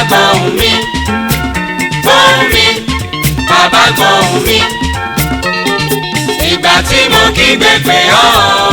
gbóhùn mi gbóhùn mi bàbá gbóhùn mi ìgbà tí mo kígbe pè ọ́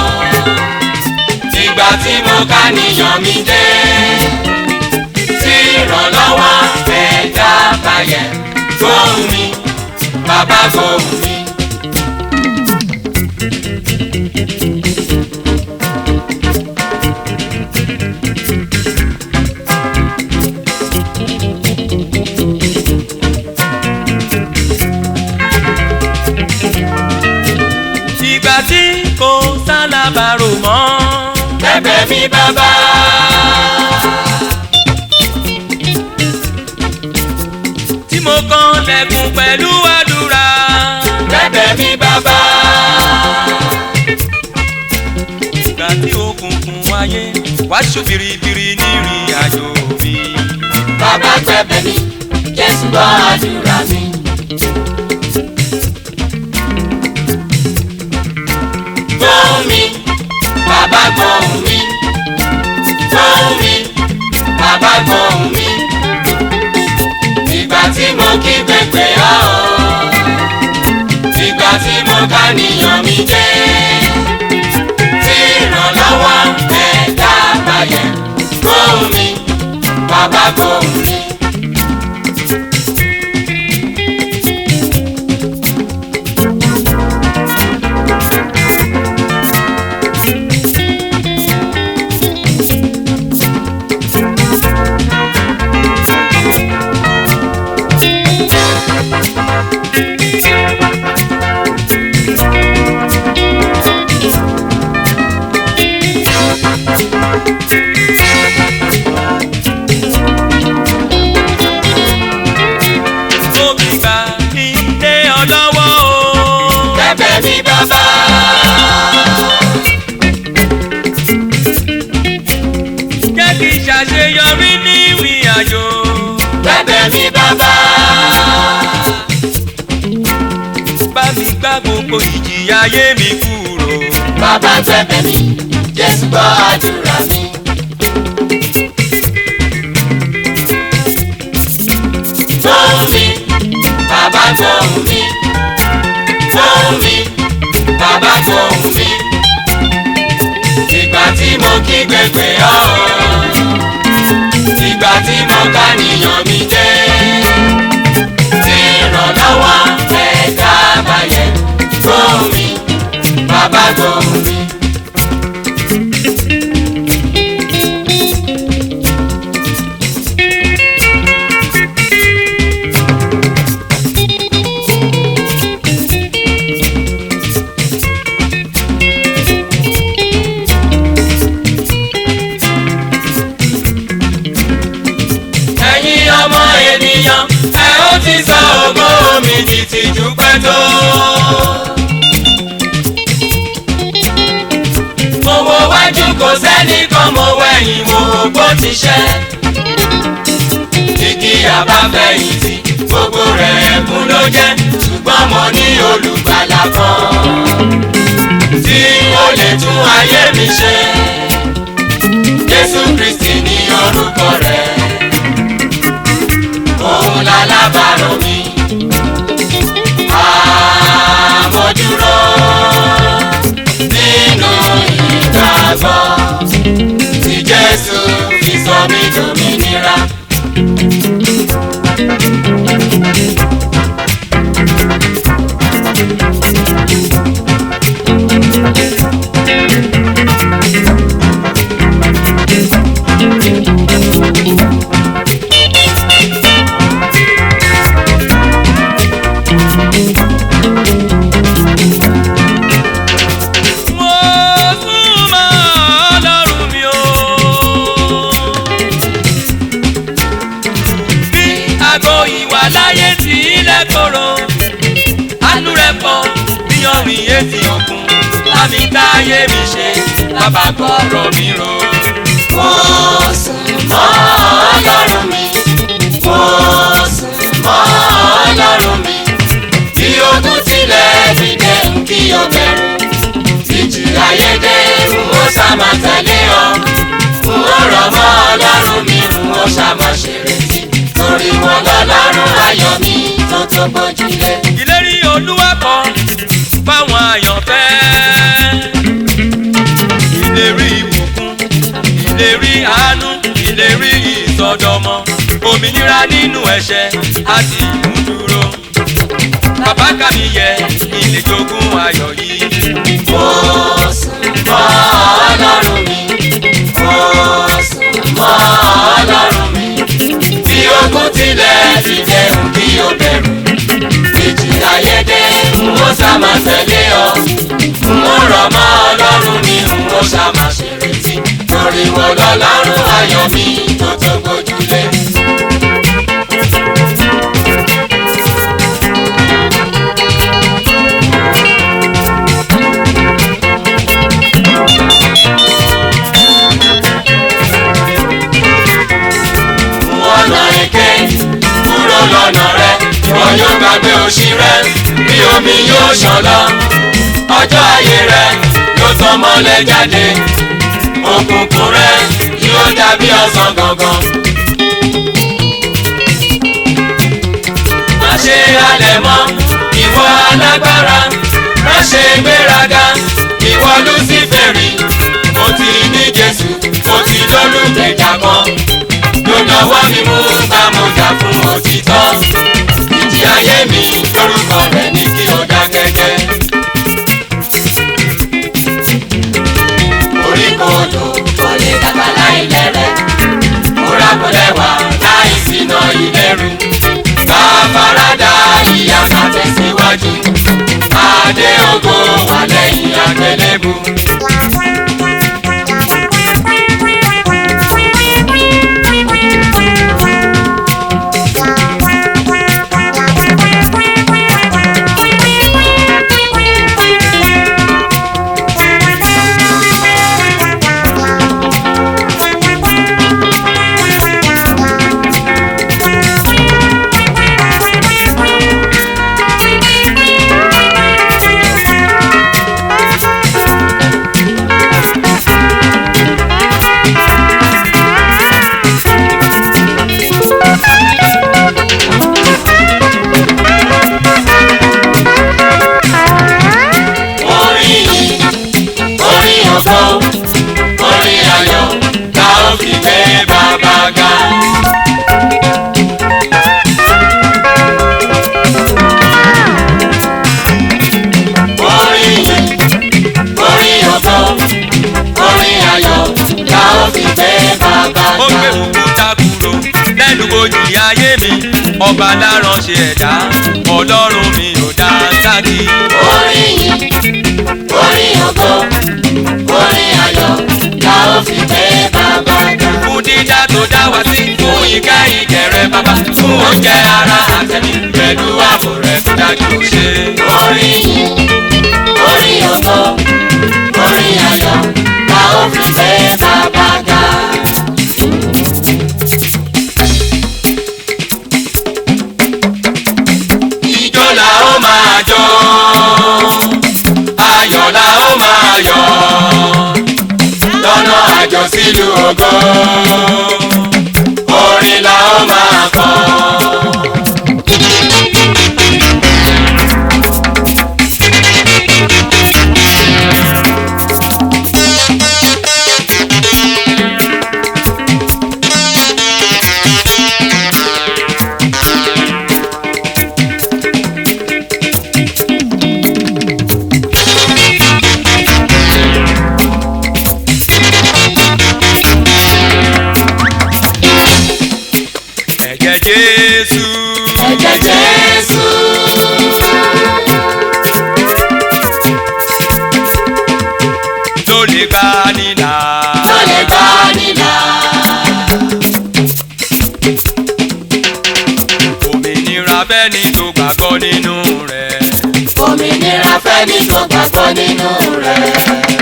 ìgbà tí mo ká níyàn mi dé tí ìrànlọ́wọ́ ẹ̀dá bayẹ̀ gbóhùn mi bàbá gbóhùn mi. ìgbà tí kò sálábàárò mọ́. bẹ̀bẹ̀ mi bàbá. tí mo kàn lẹ́kùn pẹ̀lú àdúrà. bẹ̀bẹ̀ mi bàbá. ìgbà tí òkùnkùn wáyé wá ṣó biribiri nírìn àjò mi. bàbá gbẹ̀bẹ̀ mi jésù gbọ́ àdúrà mi. gbóhùn mi bàbá gbóhùn mi gbóhùn mi bàbá gbóhùn mi. ìgbà tí mo kí pépè ọ́ ìgbà tí mo ká níyàn mi jẹ́ tí ìrànlọ́wọ́ ẹ̀dá bayẹ̀ gbóhùn mi bàbá gbóhùn mi. mo fi gbà ilé ọlọ́wọ́ o. bẹ̀bẹ̀ mi bàbá. jẹ́ kí n ṣàṣeyọrí ní ìrìn àjò. bẹ̀bẹ̀ mi bàbá. bá mi gbá gbogbo ìjìyà ayé mi kúrò. bàbá gbẹ̀bẹ̀ mi jésù gbọ́ àdúrà mi. gbóhùn mi bàbá gbóhùn mi gbóhùn mi bàbá gbóhùn mi. ìgbà tí mo kí gbẹgbẹ ọ́ ìgbà tí mo ká níyàn mi jẹ́ tí ìrànlọ́wọ́ ẹ̀dá bayẹ̀ gbóhùn mi bàbá gbóhùn mi. ẹ̀yin ọmọ ènìyàn ẹ ó ti sọ ògo mi di tìjú pẹ́ tó. mo wo wájú kò sẹ́nìkan mo wẹ̀yìn mo wò bó ti ṣẹ́. igi àbáfẹ̀yìntì gbogbo rẹ̀ ẹ̀kún ló jẹ́ ṣùgbọ́n mo ní olùgbàlà kan tí ó lè tún ayé mi ṣe. Jésù Kristi ní orúkọ rẹ̀ òun lálábàárò mi. Àmójúró nínú ìgbàgbọ́ tí Jésù fi sọ mí dòmìnira. mo súnmọ́ ọlọ́run mi o. bí aago ìwà láyé tí ilẹ̀ kóró àánú rẹ̀ pọ̀ bí ọ̀rìn etí òkun lámì táyé mi ṣe bàbá gbọ́rọ̀ mi rò. Mo sùn mọ́ Ọlọ́run mi. Mo sùn mọ́ Ọlọ́run mi. Bí ogun tilẹ̀ dìde ń kí o bẹ̀rù. Tìjì ayédè ń ó sàmà tẹ̀lé ọ. N ó rọ̀ mọ́ Ọlọ́run mi, n ó sàmà ṣèrètí. ìlérí àánú ìlérí ìsọdọmọ òmìnira nínú ẹ̀ṣẹ̀ àti ìmúdúró bàbá kàmí yẹ ilé jogún ayọ̀ yìí. Mo sùn mọ́ Ọlọ́run mi. Mo sùn mọ́ Ọlọ́run mi. Bí ogun tilẹ̀ ti dẹ̀hùn kí o bẹ̀rù. Ìjì ayédè n ó sá máa tẹ̀lé ọ. N ó rọ̀ mọ́ Ọlọ́run mi, n ó sá máa ṣèrètí. Torí wo lọ́lọ́run ayọ̀ mi tó tó gbójúlé. ọ̀nà èké kúrò lọ́nà rẹ ìwọ yóò gbàgbé òṣì rẹ bí omi yóò ṣàn lọ ọjọ́ ayé rẹ yóò tàn mọ́lẹ̀ jáde òkùnkùn rẹ yóò dàbí ọ̀sán gangan. má ṣe halẹ̀ mọ́ ìwọ alágbára má ṣe gbéraga ìwọ lúsífẹ̀rì mo ti ní jésù mo ti lólùgbèjà kan lọ́wọ́ mi mú bá mo jà fún òtítọ́ ìjì ayé mi lórúkọ rẹ̀ ní kí o dákẹ́jẹ́. orí kodò kò lè dàgbà láì lẹ́rẹ̀ múra kò lẹ́wà láì sínà ìlẹ́rù bá farada ìyá ká tẹ̀síwájú adé ògo wà lẹ́yìn àgbélébù. orin yìí orin ọ̀gbọ́ orin ayọ̀ la ó fi gbé bàbá ga. orin yìí orin ọ̀gbọ́ orin ayọ̀ la ó fi gbé bàbá ó ga. gbé òkúta kúrò lẹ́nu bojì ayé mi ọba láránṣẹ́ ẹ̀dá ọlọ́run mi ò dá sákì. orin yìí orin ọ̀gbọ́ orin ayọ̀ la ó fi gbé bàbá ga. fún dídá tó dá wá sí fún ìkẹ́ ìkẹrẹ bàbá fún oúnjẹ ara àtẹ̀mí pẹ̀lú ààbò rẹ̀ tó dájú ṣe. orin yìí orin ògo orin ayọ̀ la ó fi gbé bàbá ga. Ijó la ó máa jó, ayọ̀ la ó máa yọ̀, lọ́nà àjọ sílùú ògo orin la ó máa kọ. ẹ̀jẹ̀ Jésù. ẹ̀jẹ̀ Jésù ló lè gbà nílà. ló lè gbà nílà. òmìnira bẹ́ni tó gbàgbọ́ nínú rẹ̀. òmìnira fẹ́ni tó gbàgbọ́ nínú rẹ̀.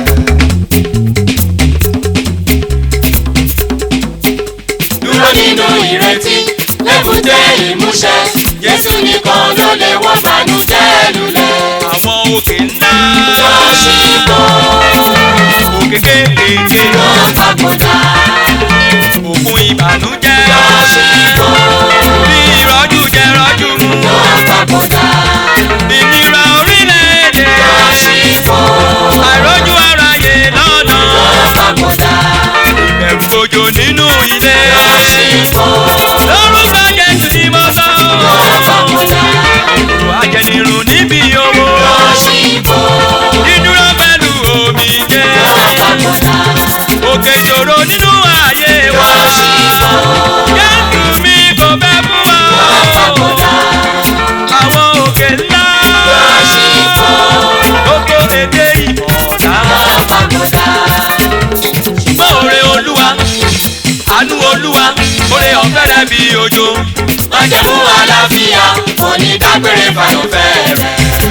dúró nínú ìrètí lébùté ìmúṣẹ Jésù nìkan ló lè wọ́ bànújẹ́ lulẹ̀. àwọn òkè ńlá. tó ṣì bọ̀ òkè kéékèèké. tó papòdà òkun ìbànújẹ́. tó ṣì bọ̀ bí ìrọ́jú jẹ rọ́jú mu. tó papòdà ìnira orílẹ̀-èdè. tó ṣì bọ̀ àìrójú aráyé lọ́nà. tó papòdà ìbẹ̀rù àánú olúwa oore ọ̀fẹ́ rẹ̀ bí òjò. májẹ̀mú àlàáfíà onídágbére fàyọ̀fẹ́ rẹ̀.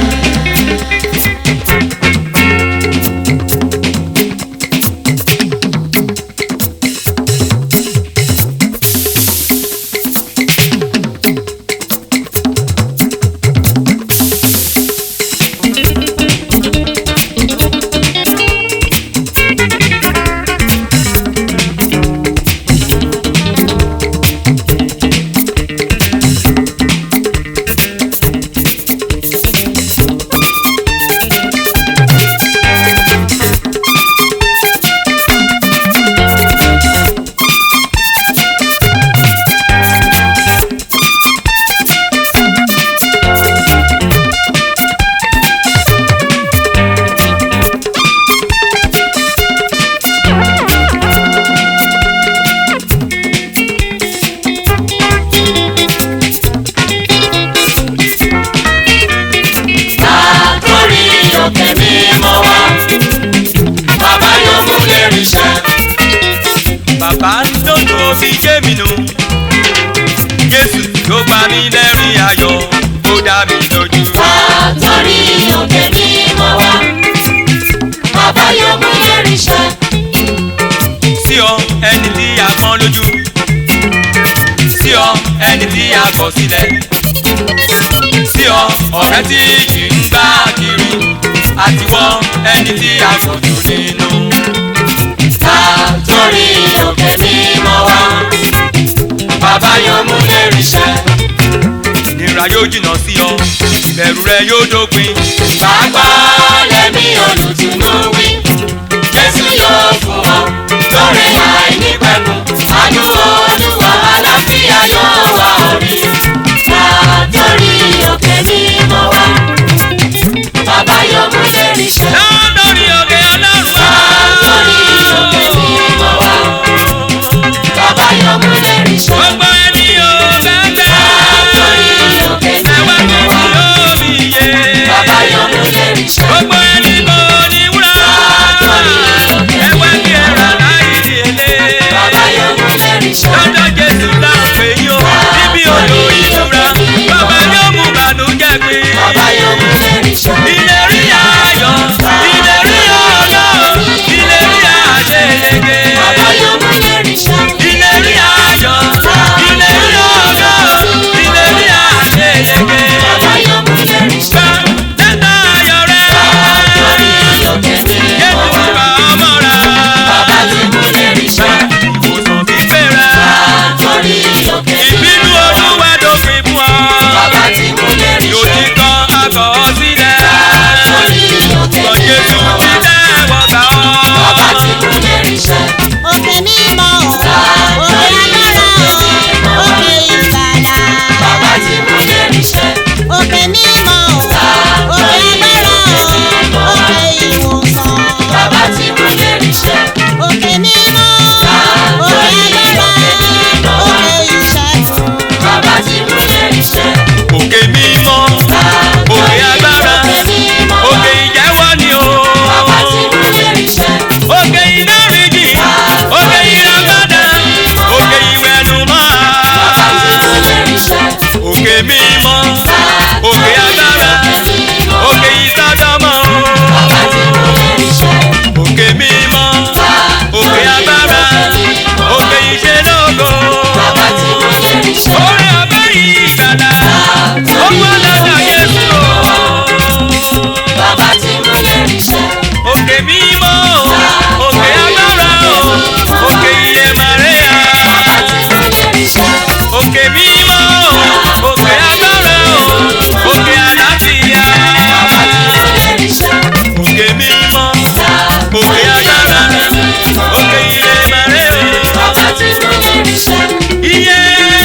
látòrí òkè mímọ́ wá bàbá yóò mú lérí iṣẹ́. bàbá ń dòdò òbí jẹ́ mi nù. jésù ló pa mí lẹ́rìn ayọ̀ ó dá mi lójú. látòrí òkè mímọ́ wá bàbá yóò mú lérí iṣẹ́. sí ọ ẹni tí a pọ́n lójú. sí ọ ẹni tí a kọ̀ sílẹ̀. sí ọ ọ̀rẹ́ tí kì í gbá kiri. àtiwọ́ ẹni tí a kò jù nínú. látòrí òkè mímọ́ wá bàbá yóò mú lérí iṣẹ́. ìnira yóò jìnnà sí ọ ìbẹ̀rù rẹ yóò dópin. Bàbá lẹ́mí olùtùnú wí, Jésù yóò fún ọ lórí àìnípẹ̀kun. Àánú Olúwa àlàáfíà yóò wá orí. Látòrí òkè mímọ́ wá, bàbá yóò mú lérí iṣẹ́. lórí òkè ọlọ́run wá. Látòrí òkè mímọ́ wá, bàbá yóò mú lérí iṣẹ́. gbogbo ẹni ò gbẹ́gbẹ́. Látòrí òkè ẹwà mímọ́ kejì wá, yóò mi yé. bàbá yóò mú lérí iṣẹ́. gbogbo ẹni kò ní wúrà. ẹwà kí ẹ̀rọ láyé ilé. Bàbá yóò mú lérí iṣẹ́. lọ́jọ́ jésù láwọn pè yí o. níbi odò ìtura. bàbá yóò mú bànújẹ́ pé. Bàbá yóò mú lérí iṣẹ́. ìlérí ayọ̀. ìlérí ọlọ́run. ìlérí àṣeyege. Bàbá yóò mú lérí iṣẹ́. ìlérí ayọ̀. ìlérí ọlọ́run. ìlérí àṣeyege. Bàbá yóò mú lérí iṣẹ́. lẹ́tà ayọ̀ rẹ̀. Lórí òkè mi Jésù mọ̀ wá. bá ọmọ rẹ̀. Bàbá ti mú lérí iṣẹ́. ìwòsàn pípé rẹ̀. Lórí òkè mi ìbínú mọ̀ wá. olúwa dópin fún ọ. Bàbá ti mú lérí yóò iṣẹ́. ti kọ́ akọ̀ sílẹ̀. Lórí òkè sọ mi Jésù mọ̀ wá. sílẹ̀ wọ́n gbà ọ́. Bàbá ti mú lérí iṣẹ́. òkè mímọ́ o òkè agbára o òkè ìgbàlà Bàbá ti mú lérí iṣẹ́. òkè mímọ́ o òkè agbára o òkè ìwòsàn Bàbá ti mú lérí iṣẹ́. òkè mímọ́ òkè agbára òkè ìṣẹ́gun Bàbá ti mú lérí iṣẹ́. òkè mímọ́ òkè agbára òkè ìjẹ́wọ́ ni o. Bàbá ti mú lérí iṣẹ́. òkè ìdáríjì òkè ìràpadà òkè ìwẹ̀nùmọ́. Bàbá ti mú lérí iṣẹ́. òkè mímọ́ òkè agbára òkè ìsọdọ̀mọ́. Bàbá ti mú lérí iṣẹ́. òkè mímọ́ òkè agbára òkè ìṣelógo. Bàbá ti mú lérí iṣẹ́. orí ọ̀bẹ yìí gbàdá ó gbọ́dọ̀ Jésù o. Bàbá ti mú lérí iṣẹ́. òkè mímọ́ òkè agbára òkè iye Màríà. Bàbá ti mú lérí iṣẹ́. òkè mímọ́ òkè agbára òkè àlàáfíà. Bàbá ti mú lérí iṣẹ́. òkè mímọ́ òkè agbára òkè iye Màríà. Bàbá ti mú lérí iṣẹ́. iye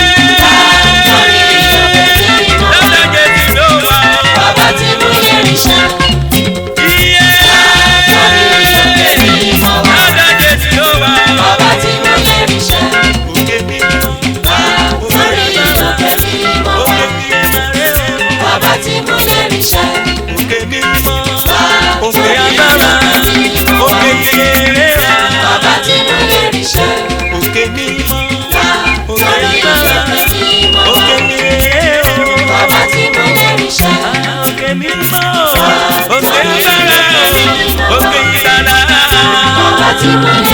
lọ́dọ̀ Jésù ló wà. Bàbá ti mú lérí iṣẹ́. iye lọ́dọ̀ Jésù ló wà. Bàbá ti mú lérí iṣẹ́. òkè mímọ́ Lórí òkè mímọ́ wá. òkè iye Màríà. Bàbá ti mú lérí iṣẹ́. òkè mímọ́ òkè agbára òkè ìrera Bàbá ti mú lérí iṣẹ́. òkè òkè mímọ́ òkè Sórí agbára òkè mímọ́. òkè mímọ́ Bàbá tí mo lẹ́rìí ṣá. òkè mímọ́ òkè agbára òkè ìgbàlá Bàbá tí mo